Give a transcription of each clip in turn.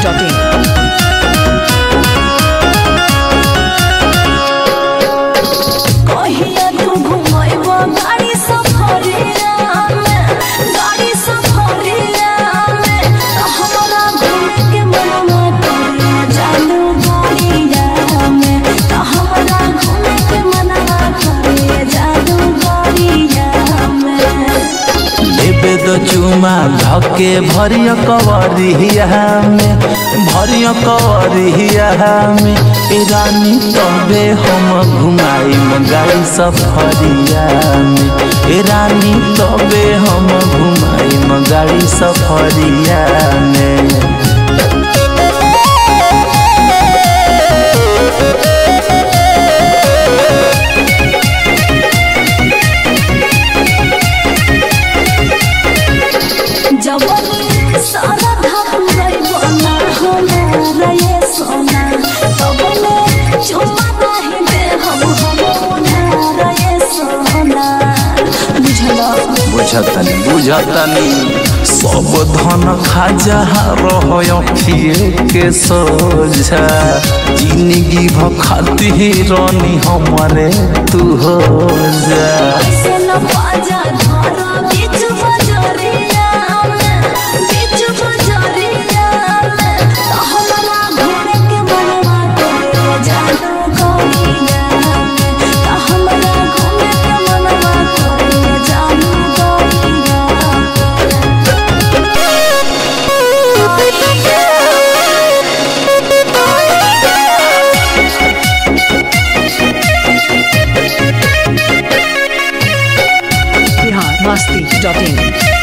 masti.in. कहिया तू घुमैबो गाड़ी सफरिया में गाड़ी सफरिया में हमरा घूमे के मनवा करे जालू गाड़िया में त हमरा घूमे के मनवा करे जालू गाड़िया में लेबे दो चुमा धके भरिय कवरिया में भरिय कवरिया में ए रानी तबे हम घुमाइम गाड़ी सफरिया में ए रानी तबे हम घुमाइम गाड़ी सफरिया में जवनी सारा धाम रहिबो ना हमरा ये सोना तबने चुम्मा नाही दे हम हमरा ये सोना बुझला बुझतनी बुझतनी सब धन खाजा रहिए के सोझा जिंदगी भ खातिर रानी हमरे तू हो जा ऐसे न बाजा धारा बीच बजरिया में बीच बजरिया में त हमरा घूमे के मनवा करे जादू गोरिया में त हमरा घूमे के मनवा करे जादू गोरिया Bihar masti.in.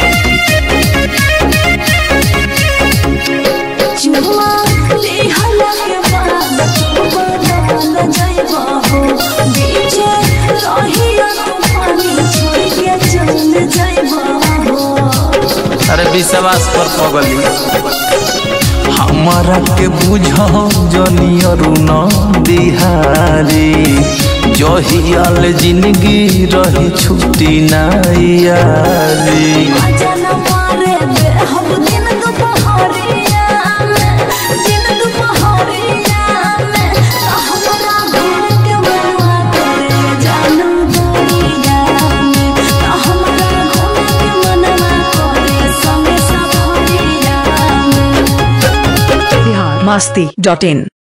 चुम्मा लेहला के बाद बदल जाइबा हो बीचे रहिया तूफानी छोड़ के चल जाइबा हो अरे विश्वास पर पगली हमारा के बुझो जनियरु न बिहारी जहियाल जिंदगी रही छुट्टी नायारी अजन मारे दे हम दिन दुपहरिया में दिन दुपहरिया में त हमरा घूम के मनवा करे जानू गोरिया में त हमरा घूम के मनवा करे संगे सफरिया में Bihar masti.in.